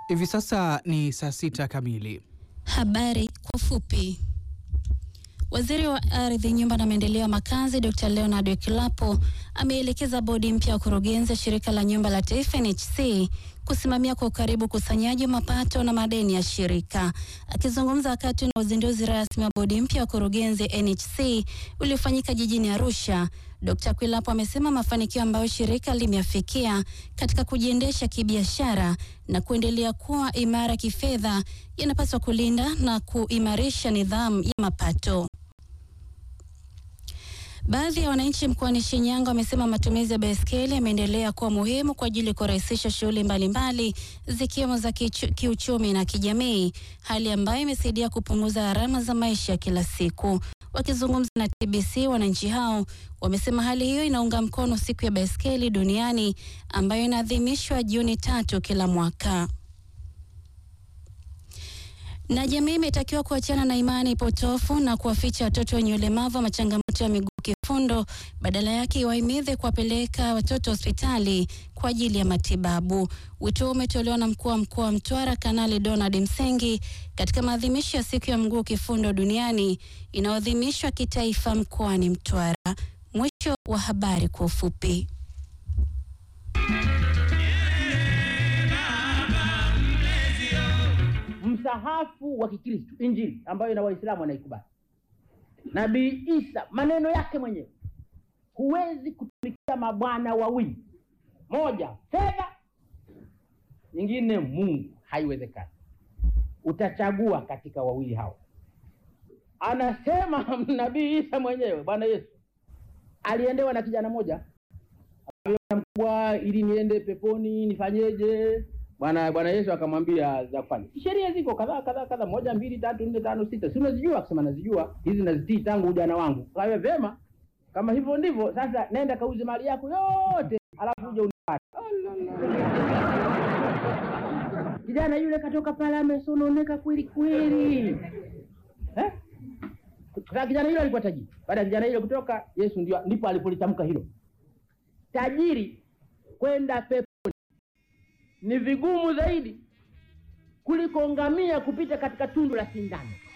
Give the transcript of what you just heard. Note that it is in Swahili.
Hivi sasa ni saa sita kamili. Habari kwa ufupi. Waziri wa Ardhi, Nyumba na Maendeleo ya Makazi Dr. Leonard Wekilapo ameelekeza bodi mpya ya kurugenzi ya Shirika la Nyumba la Taifa NHC kusimamia kwa ukaribu ukusanyaji wa mapato na madeni ya shirika. Akizungumza wakati na uzinduzi rasmi wa bodi mpya ya kurugenzi NHC uliofanyika jijini Arusha, Dr. Kwilapo amesema mafanikio ambayo shirika limeafikia katika kujiendesha kibiashara na kuendelea kuwa imara kifedha yanapaswa kulinda na kuimarisha nidhamu ya mapato. Baadhi ya wananchi mkoani Shinyanga wamesema matumizi ya baiskeli yameendelea kuwa muhimu kwa ajili ya kurahisisha shughuli mbalimbali zikiwemo za kichu, kiuchumi na kijamii, hali ambayo imesaidia kupunguza gharama za maisha ya kila siku. Wakizungumza na TBC, wananchi hao wamesema hali hiyo inaunga mkono siku ya baiskeli duniani ambayo inaadhimishwa Juni tatu kila mwaka na jamii imetakiwa kuachana na imani potofu na kuwaficha watoto wenye ulemavu wa changamoto ya miguu kifundo, badala yake iwahimize kuwapeleka watoto hospitali kwa ajili ya matibabu. Wito huo umetolewa na mkuu wa mkoa wa Mtwara Kanali Donald Msengi katika maadhimisho ya siku ya mguu kifundo duniani inayoadhimishwa kitaifa mkoani Mtwara. Mwisho wa habari kwa ufupi. Msahafu wa Kikristo, Injili ambayo na Waislamu wanaikubali, Nabii Isa maneno yake mwenyewe, huwezi kutumikia mabwana wawili, moja fedha, nyingine Mungu, haiwezekani. Utachagua katika wawili hao. Anasema Nabii Isa mwenyewe, Bwana Yesu aliendewa na kijana mmoja mkubwa, ili niende peponi nifanyeje? Bwana Bwana Yesu akamwambia za kufanya. Sheria ziko kadhaa kadhaa kadhaa, moja mbili tatu nne tano sita, si unazijua? Akasema nazijua, hizi nazitii tangu ujana wangu. Kwa hiyo vyema, kama hivyo ndivyo sasa, nenda kauze mali yako yote, alafu uje unipate. Kijana yule katoka pale amesononeka kweli kweli, eh? Sasa kijana yule alikuwa tajiri. Baada ya kijana yule kutoka, Yesu ndio ndipo alipolitamka hilo, tajiri kwenda pepo ni vigumu zaidi kuliko ngamia kupita katika tundu la sindano.